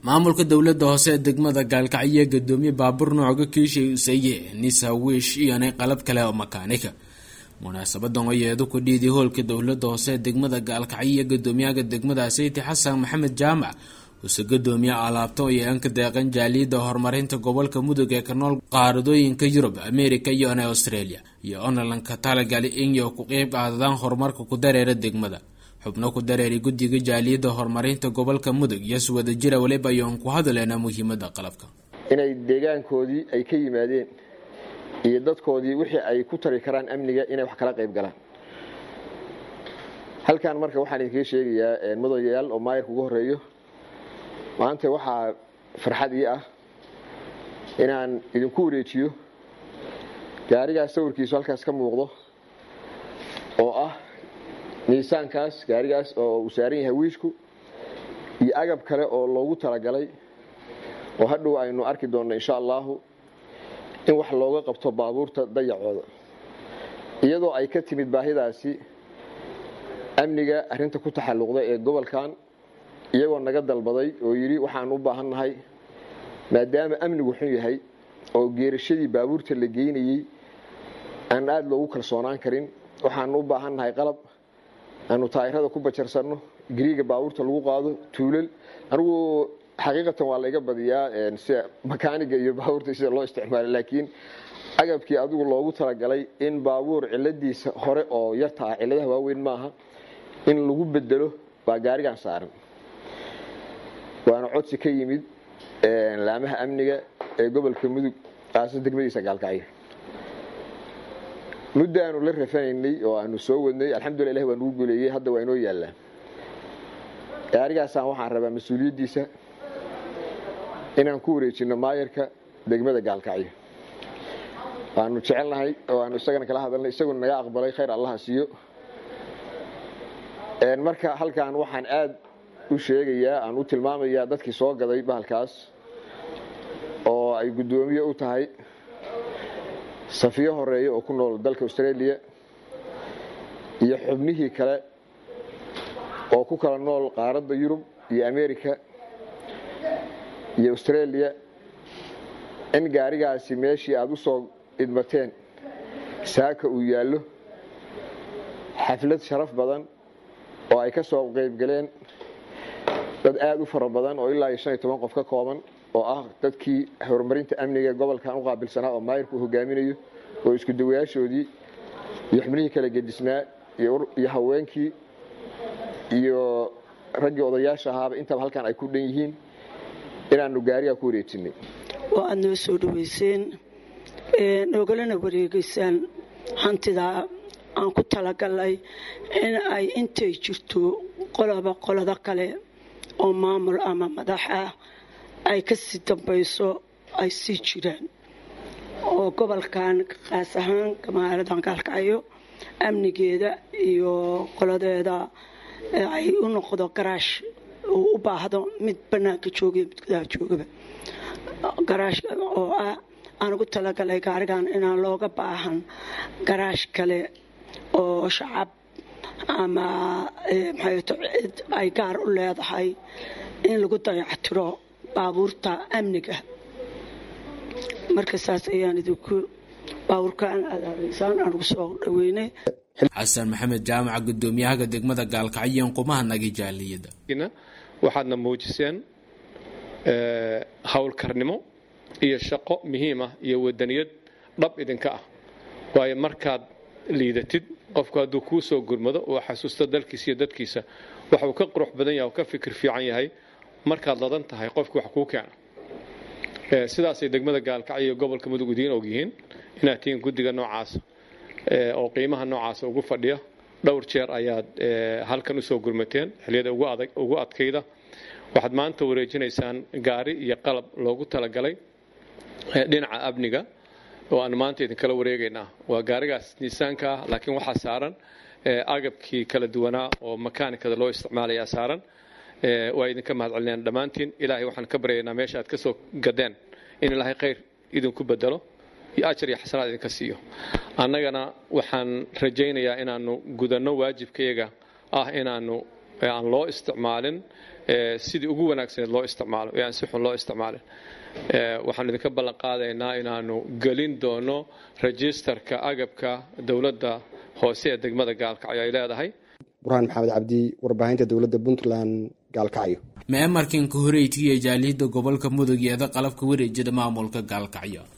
maamulka dowladda hoose ee degmada gaalkacyo gadoomiye baabuur nooca kiishay usaye nisa wiish iyonay qalab kale oo makaanika munaasabadan oo yeedu ku dhiiday hoolka dowladda hoose ee degmada gaalkacyo gadoomiyaha degmada sayti xasan maxamed jaamac use gadoomiye alaabta oo yeean ka deeqan jaaliyadda horumarinta gobolka mudug ee ka nool qaaradooyinka yurub america iyo ona australia iyo onalanka talagali inyo ku qeyb qaadadaan horumarka ku dareera degmada xubno ku dareeray guddiga jaaliyadda horumarinta gobolka mudug iyo suwada jira waliba ayoon ku hadaleynaa muhiimada qalabka inay deegaankoodii ay ka yimaadeen iyo dadkoodii wixii ay ku tari karaan amniga inay wax kala qayb galaan halkan marka waxaan idinkaga sheegayaa mudanayaal oo maayarka ugu horeeyo maanta waxaa farxad ii ah inaan idinku wareejiyo gaarigaas sawirkiisu halkaas ka muuqdo oo ah miisaankaas gaarigaas oo uu saaran yahay wiishku iyo agab kale oo loogu talagalay oo hadhow aynu arki doonno insha allahu in wax looga qabto baabuurta dayacooda iyadoo ay ka timid baahidaasi amniga arinta ku taxalluqda ee gobolkan iyagoo naga dalbaday oo yidhi waxaan u baahannahay maadaama amnigu xun yahay oo geerashadii baabuurta la geynayey aan aada loogu kalsoonaan karin waxaan u baahannahay qalab aanu taayirada ku bajarsanno gariiga baabuurta lagu qaado tuulal anigu xaqiiqatan waa layga badiyaa sida makaaniga iyo baabuurta sida loo isticmaalo laakiin agabkii adigu loogu talagalay in baabuur ciladiisa hore oo yarta ah ciladaha waaweyn maaha in lagu bedelo baa gaarigan saaran waana codsi ka yimid laamaha amniga ee gobolka mudug aasa degmadiisa gaalkacyo muddo aanu la rafanaynay oo aanu soo wadnay alxamdulila ilah waa nugu guuleeyey hadda waa inoo yaallaa gaarigaasaan waxaan rabaa mas-uuliyaddiisa inaan ku wareejino maayarka degmada gaalkacyo waanu jecelnahay oo aanu isagana kala hadalnay isaguna naga aqbalay khayr allaha siiyo marka halkan waxaan aada u sheegayaa aan u tilmaamayaa dadkii soo gaday bahalkaas oo ay guddoomiye u tahay safiyo horeeya oo ku nool dalka australia iyo xubnihii kale oo ku kala nool qaaradda yurub iyo america iyo australia in gaarigaasi meeshii aada u soo idmateen saaka uu yaallo xaflad sharaf badan oo ay ka soo qaybgaleen dad aada u fara badan oo ilaa iyo shan iyo toban qof ka kooban oo ah dadkii horumarinta amniga gobolkan u qaabilsanaa oo maayirku uu hogaaminayo oo isku dawayaashoodii iyo xubnihii kala gedisnaa iyo haweenkii iyo raggii odayaasha ahaaba intaba halkan ay ku dhan yihiin inaanu gaarigaa ku wareejinay oo aad noo soo dhaweyseen noogalana wareegeysaan hantidaa aan ku talagalnay in ay intay jirto qoloba qolado kale oo maamul ama madax ah ay ka sii dambayso ay sii jiraan oo gobolkan qaas ahaan magaaladan gaalkacyo amnigeeda iyo qoladeeda ay u noqdo garaash uu u baahdo mid bannaanka jooga mid gudaha joogaba garaash oo ah aan ugu talagalay gaarigan inaan looga baahan garaash kale oo shacab ama maxayto cid ay gaar u leedahay in lagu dayactiro baabuurta amniga marka saas ayaan idinku baabuurkaan aadaadaysaan aan ugu soo dhaweynay xasan maxamed jaamaca gudoomiyahaga degmada gaalkacyo qumaha nagi jaaliyada waxaadna muujiseen howlkarnimo iyo shaqo muhiim ah iyo wadaniyad dhab idinka ah waayo markaad liidatid qofku hadduu kuu soo gurmado oo xasuusto dalkiisa iyo dadkiisa waxuu ka qurux badan yahay oo ka fikir fiican yahay markaad ladan tahay qofki wax kuu keena sidaasay degmada gaalkacyo iyo gobolka mudug idiin ogyihiin inaad tihiin guddiga noocaasa oo qiimaha noocaasa ugu fadhiya dhowr jeer ayaad halkan usoo gurmateen xiliyada ugu adkayda waxaad maanta wareejinaysaan gaari iyo qalab loogu talagalay dhinaca amniga oo aan maanta idinkala wareegaynaa waa gaarigaas niisaanka ah laakiin waxaa saaran agabkii kala duwanaa oo makaanikada loo isticmaalayaa saaran waa idinka mahad celinayaan dhammaantiin ilaahay waxaan ka baryaynaa meesha aad ka soo gadeen in ilaahay khayr idinku bedelo iyo ajar iyo xasanaad idinka siiyo annagana waxaan rajaynayaa inaanu gudanno waajibkayaga ah inaanu aan loo isticmaalin sidii ugu wanaagsaneed loo isticmaalo ee aan si xun loo isticmaalin waxaan idinka ballan qaadaynaa inaanu gelin doono registerka agabka dowladda hoose ee degmada gaalkacyo ay leedahay burhaan maxamed cabdi warbaahinta dowladda puntland gaalkacyo meemarkan ka horeytiya jaaliyadda gobolka mudug eeda qalabka wareejida maamulka gaalkacyo